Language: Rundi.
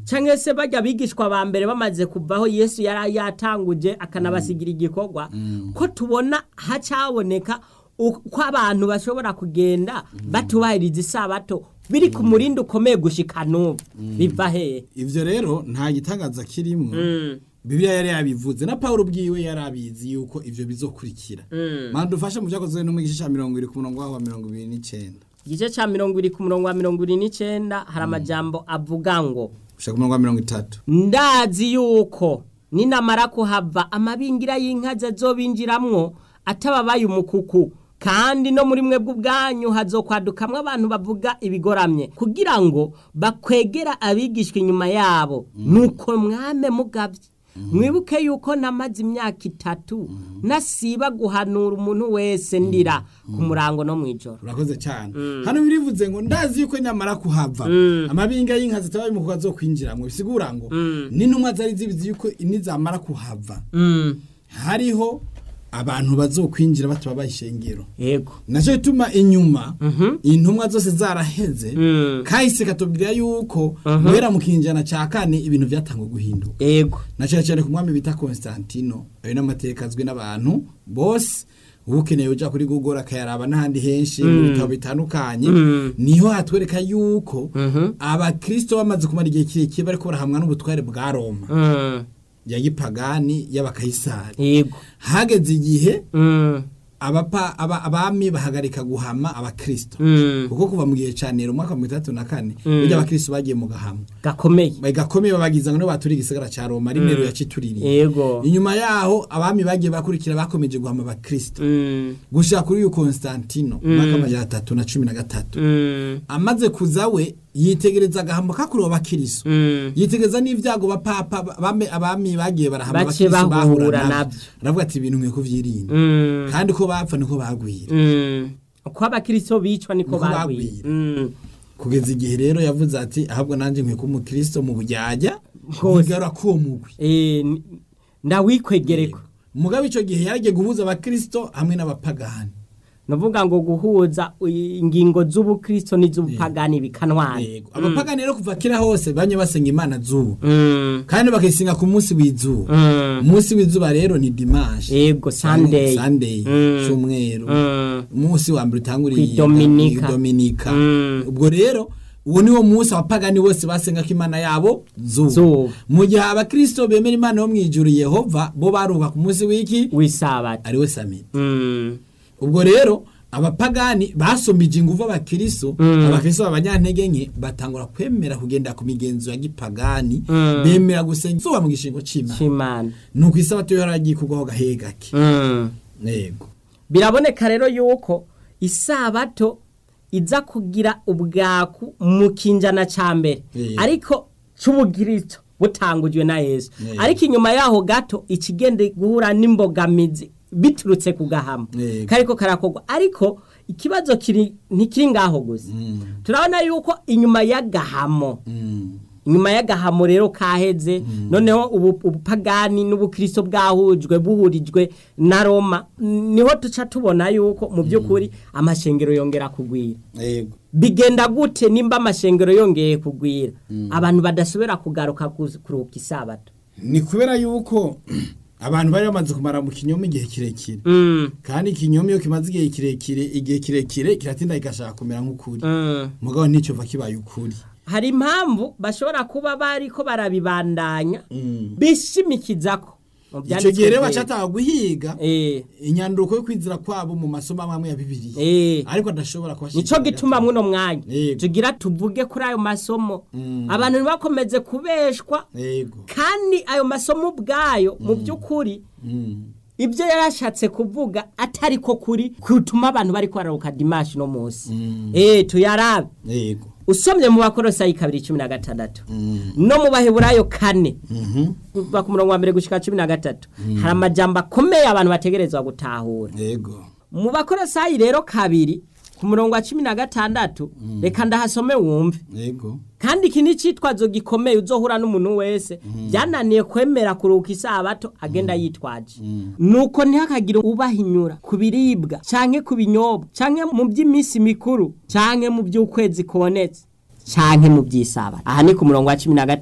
cyangwa se bajya bigishwa ba mbere bamaze kuvaho yesu yari yatanguje akanabasigira igikorwa ko tubona hacaboneka uko abantu bashobora kugenda batubahiriza isabato biri ku murindi ukomeye gushika n'ubu biva hehe ivyo rero nta gitangaza kirimo bibiliya yari yabivuze na pawulo ubwiwe yari abizi yuko ivyo bizokurikira mana dufashe mu vyakozwe no mu gice ca mirongo ibiri ku murongo waho wa mirongo ibiri n'icenda igice cya mirongo ibiri ku murongo wa mirongo ibiri n'icyenda hari amajambo avuga ngo gushika ku murongo wa mirongo itatu ndazi yuko ninamara kuhava amabingira y'inka zobinjiramwo atababaye umukuku kandi no muri mwebwe ubwanyu hazokwadukamwo abantu bavuga ibigoramye kugira ngo bakwegera abigishwa inyuma yabo nuko mwame mugabye mwibuke yuko namaze imyaka itatu nasiba guhanura umuntu wese ndira ku murango no mu ijoro urakoze cyane hano birivuze ngo ndazi yuko nyamara kuhava amabinga y'inka zitabaye mu kuba zo kwinjiramwo bisigura ngo n'intumwa zari zibizi yuko nizamara kuhava hariho abantu bazokwinjira batababaye ishengero yego nacyo gituma inyuma intumwa zose zaraheze kahise katubwira yuko guhera mu kinjana cya kane ibintu byatangwa guhinduka yego na cyane cyane ku mwami bita Constantino ayo n'amateka azwi n'abantu bose uba ukeneye uja kuri Google akayaraba n'ahandi henshi mu bitabo bitandukanye niho hatwereka yuko abakristo bamaze kumara igihe kirekire bariko barahamwa n'ubutware bwa Roma Mm. ya gipagani y'abakayisari yego hageze igihe Mm. abapa aba, abami bahagarika guhama abakristo Mm. kuko kuva mu gihe ca Nero umwaka wa mirongo itandatu na kane burya abakristo bagiye mu gahamo gakomeye gakomeye babagiza ngo nibo baturiye igisagara ca Roma ari Nero yacituririye yego inyuma yaho abami bagiye bakurikira bakomeje guhama abakristo Mm. gushika kuri uyu Constantino umwaka amajana atatu na cumi na gatatu Mm. amaze kuza we yitegereza agahamo kakuriwe abakristo Mm. yitegereza n'ivyago bapapa bame abami bagiye barahama Bace abakristo bahura bahura navyo. navyo aravuga ati ibintu nkwiye kuvyirinda Mm. kandi ko bapfa niko bagwira Mm. uko abakristo bicwa niko Niko bagwira bagwira. Mm. kugeza igihe rero yavuze ati ahubwo nanje nkwiye kuba umukristo mu bujyajya Hose. nkigarura kuwo mugwi Eh, n- ndawikwegereko mugabe ico gihe yaragiye guhuza abakristo hamwe n'abapagani nuvuga ngo guhuza i- ingingo z'ubukristo n'iz'ubupagani bikanwana yego abapagani rero kuva kera hose banye basenga imana zuba Mm. kandi bakayisenga ku munsi w'izuba Mm. umunsi w'izuba rero ni dimanche yego sunday sunday Mm. cyumweru Mm. umunsi wa mbere utanguriye Kwidominika. dominika Mm. ubwo rero uwo niwo munsi abapagani bose basenga ko imana yabo zuba Zuba. mu gihe abakristo bemera imana yo mu ijuru yehova bo baruha ku munsi w'iki w'isabato ariwe samiti Mm. ubwo rero abapagani basomije ingufu abakristo Mm. abakristo b'abanyantege nke batangura kwemera kugenda ku migenzo ya gipagani Mm. bemera gusenga izuba mu gishingo c'imana c'imana nuko isabato yo yaragiye kugwaho gahe gake Mm. yego biraboneka rero yuko isabato iza kugira ubwaku mu kinjana ca mbere Yego. ariko c'ubugirito butangujwe na yesu Yego. ariko inyuma yaho gato ikigenda guhura n'imbogamizi biturutse ku gahama Yego. kariko karakorwa ariko ikibazo kiri ntikiri ngaho gusa Mm. turabona yuko inyuma y'agahamo Mm. inyuma y'agahamo rero kaheze noneho ubu ubupagani n'ubukristo bwahujwe buhurijwe na roma niho tuca tubona yuko mu by'ukuri amashengero yongera kugwira yego bigenda gute nimba amashengero yongeye kugwira abantu badasubira kugaruka kuz- kuruhuka isabato ni kubera yuko abantu bari bamaze kumara mu kinyoma igihe kirekire Mm, kandi ikinyoma iyo kimaze igihe kirekire igihe kirekire kiratinda kigashaka kumera nk'ukuri mm. mugabo nicyo va kibaye ukuri hari impamvu bashobora kuba bariko barabibandanya Mm. bishimikizako mu icyo byanditswe gihe rero byera. bacataha guhiga Eh, inyanduko yo kwizira kwabo mu masomo amwe amwe ya bibiliya eh. ariko adashobora nico kubashikira gituma muno mwanya Yego. tugira tuvuge kuri ayo masomo Mm. abantu ntibakomeze kubeshwa yego kandi ayo masomo ubwayo mu by'ukuri Mm. ibyo yarashatse kuvuga atari ko kuri kutuma abantu bari kwararuka dimashi no munsi Mm. eh tuyarabe yego usomye mu bakorosayi kabiri cumi na gatandatu Mm. no mu baheburayo kane Mhm. kuva ku murongo wa mbere gushika cumi na gatatu hari amajambo akomeye abantu bategerezwa gutahura yego mu bakorosayi rero kabiri ku murongo wa cumi na gatandatu reka ndahasome wumve yego kandi iki ni icitwazo gikomeye uzohura n'umuntu wese byananiye kwemera kuruhuka isabato agenda yitwaje nuko ntihakagire ubahinyura ku biribwa canke ku binyobwa canke mu by'iminsi mikuru canke mu by'ukwezi kubonetse canke mu by'isabato aha ni ku murongo wa cumi na gatatu